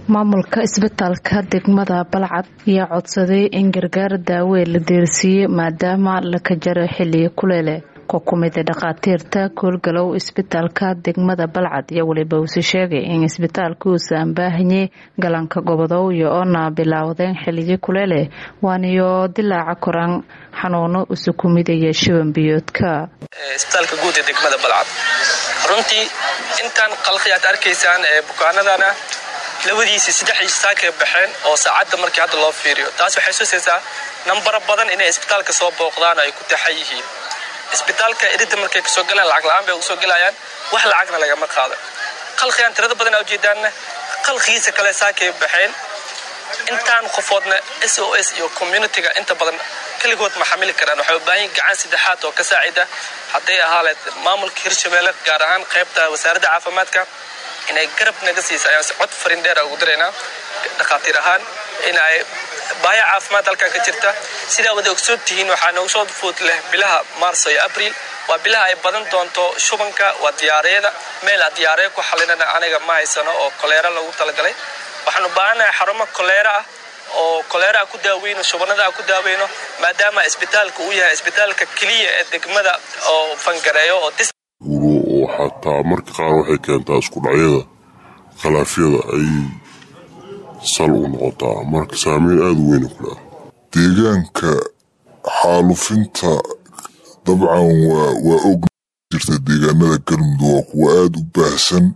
maamulka isbitaalka degmada balcad ayaa codsaday in gargaar daawe la deersiiyey maadaama laka jaro xiliga kuleele ko kumida dhakhaatiirta koolgalow isbitaalka degmada balcad iyo weliba uuse sheegay in isbitaalka uusan baahanyay galanka gobodow iyo oona bilaawdeen xiligi kuleele waaniyo dilaaca koran xanuuno usu kumidaya shiban biyoodka isbitaalka guud ee degmada balcad runtii intaan qalqi aad arkaysaan ee bukaanadana labadiisii saddexdii saakay baxeen oo saacadda markii hadda loo fiiriyo taas waxay susaysaa nambaro badan inay isbitaalka soo booqdaan ay ku taxan yihiin isbitaalka iridda markay kasoo galaan lacag la-aan bay ugu soo gelayaan wax lacagna lagama qaado qalqigaan tirada badan ujeedaanna qalqigiisa kale saakay baxeen intaan qofoodna s o s iyo communitiga inta badan keligood ma xamili karaan waxay u baahan gacan saddexaad oo ka saacida hadday ahaaleed maamulka hirshabeelle gaar ahaan qaybta wasaaradda caafimaadka inay garab naga siisa ayaan si cod farin dheera ugu diraynaa dhakhaatiir ahaan in ay baaya caafimaad halkan ka jirta sidaa wada ogsoon tihiin waxaa noogu soo food leh bilaha maarso iyo abriil waa bilaha ay badan doonto shubanka waa diyaareeda meel a diyaareya ku xalinana aniga ma haysano oo koleera lagu talagalay waxaan u baahannahay xarumo koleera ah oo koleera a ku daaweyno shubanada a ku daaweyno maadaama isbitaalka uu yahay isbitaalka keliya ee degmada oo fangareeyo oo oo xataa marka qaar waxay keentaa isku dhacyada khilaafyada ay sal u noqotaa marka saameyn aada u weyna ku leha deegaanka xaalufinta dabcan waa og jirta deegaanada galmudug waa kuwa aada u baahsan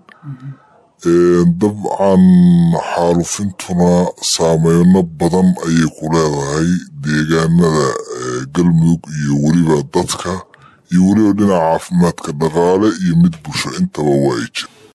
dabcan xaalufintuna saameyno badan ayay ku leedahay deegaanada galmudug iyo weliba dadka iyo weliba dhinaca caafimaadka dhaqaale iyo mid bulsho intaba waa ay jira